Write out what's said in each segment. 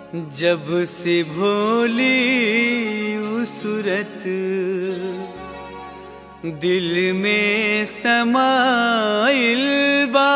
जब से भोली उ सूरत दिल में समाइल बा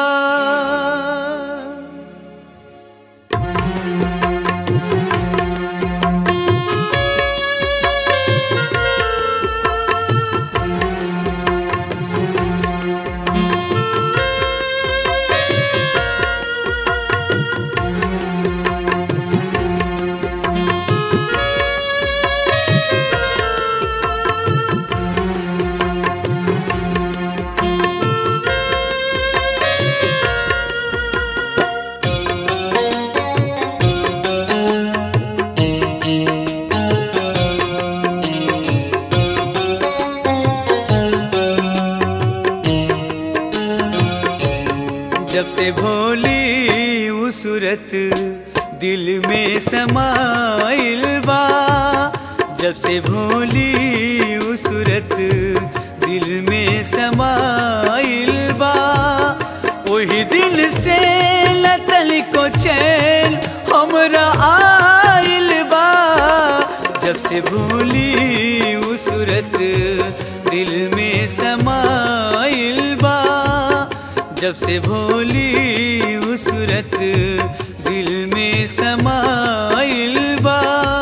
जब से भोली उ सूरत दिल में समाइल बा जब से भोली उ सूरत दिल में समाइल बा वही दिन से लतल को चैन हमरा आइल बा जब से भोली उ सूरत दिल में समाइल बा जब से भोली उ सूरत दिल में समाइल बा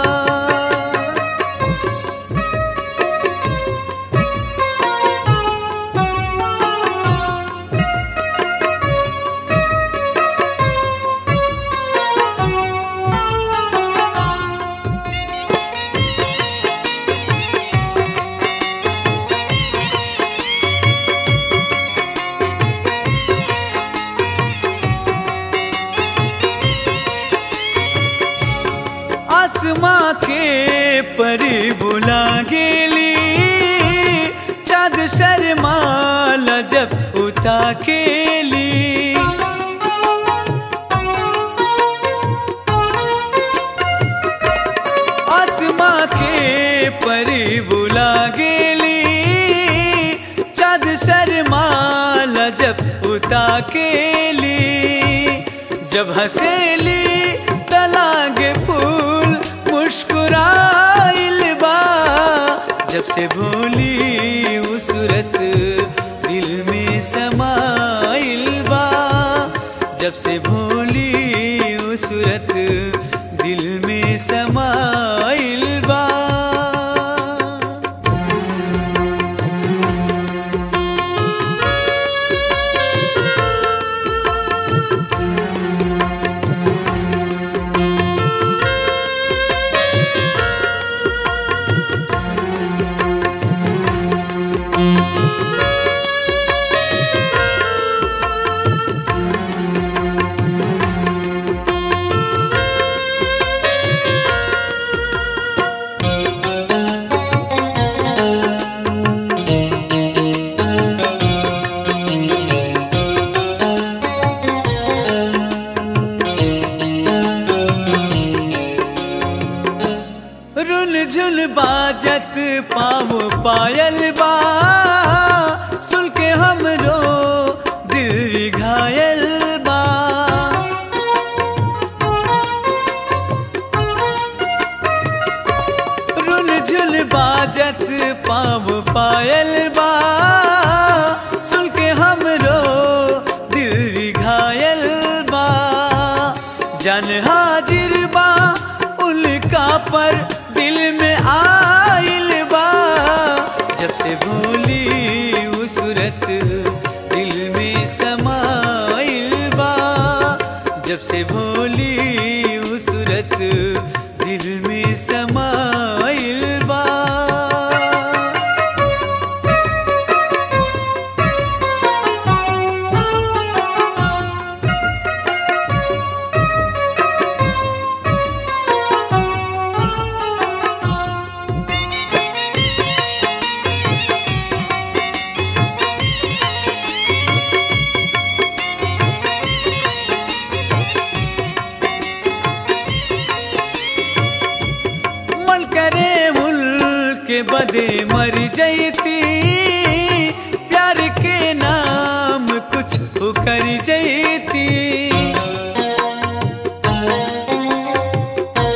आसमां के परी बुला गेली चाँद शर्माल जब उता केली आसमां के परी बुला गेली चाँद शर्माल जब उता केली जब हसेली तलागे फूल मुस्कुराइल बा जब से भोली उ सूरत दिल में समाइल बा जब से भोली उ सूरत दिल में समाइल बा रुन झुन बाजत पाव पायल बा सुन के हमरो दिल घायल बा रुन झुन बाजत पाव पायल बा सुन के हमरो दिल घायल बा जन हाजिर बा उनका पर दिल में आइल बा जब से भोली उ सूरत दिल में समाइल बा जब से भोली उ सूरत दिल में समाइल बा मन करे मुल्क के बदे मर जैती प्यार के नाम कुछ कर जैती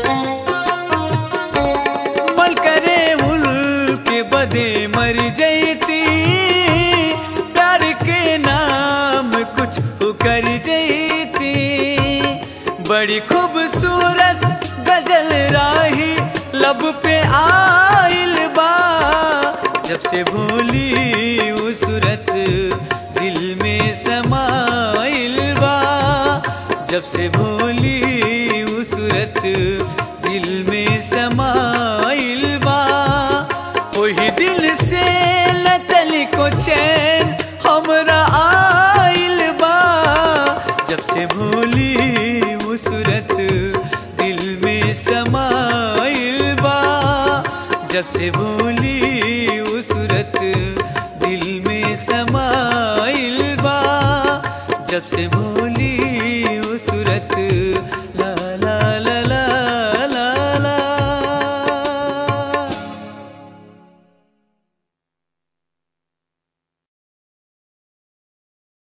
बड़ी खूबसूरत गजल राही लब पे आइल बा जब से भूली वो सूरत दिल में समाइल बा जब से भूली वो सूरत दिल में समाइल बा वही दिल से नकल को चैन हमरा आइल बा जब से भूली वो सूरत दिल में समाइल बा जब से भूली वो सूरत दिल में समाइल बा जब से भूली वो सूरत